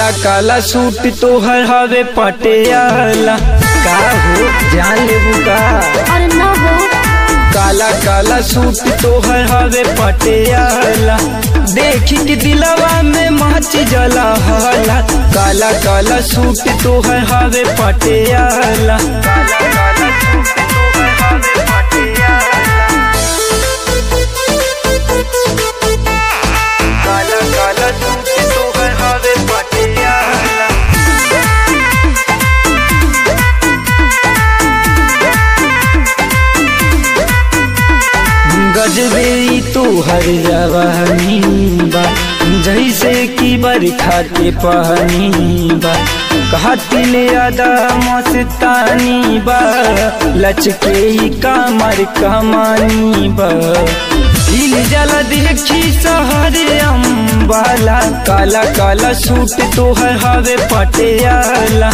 काला काला सूट तोहर हवे पटियाला का हो जान लेबू का अरे ना हो काला काला सूट तोहर हवे पटियाला देखी के दिलवा में माच जला हला काला काला सूट तोहर हवे पटियाला काला काला सूट तोहर हवे पटियाला काला काला सूट तोहर हवे पटियाला गजबे तो हर जवानी बा जैसे कि बरखा के पानी बा कहतिल अदा मस्तानी बा लचके ही कामर कमानी बा हिल जला देखी सहरे अम्बाला काला काला सूट तोहर हवे पटियाला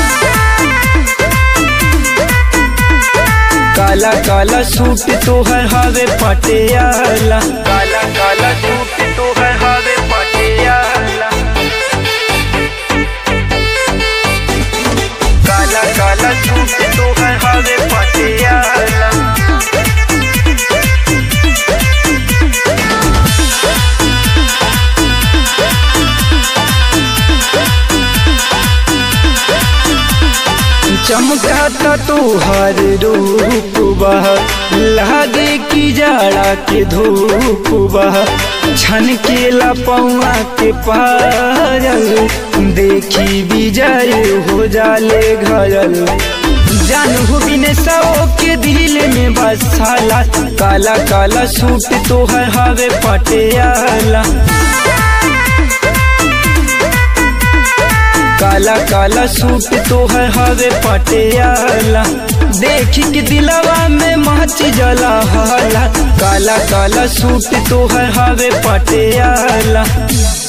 काला काला सूट तोहर हवे पटियाला काला काला सूट तोहर हवे पटियाला काला काला सूट तोहर हवे पटियाला चमकाता तोहर रूप बह लागे की जाड़ा के धूप बह छन के लपौआ के पायल देखी विजय हो जाले घरल जानू बिन सौ के दिल में बसाला काला काला सूट तोहर हवे पटियाला काला काला सूट तोहर हवे पटियाला देखी के दिलवा में माच जला हला काला काला सूट तोहर हवे पटियाला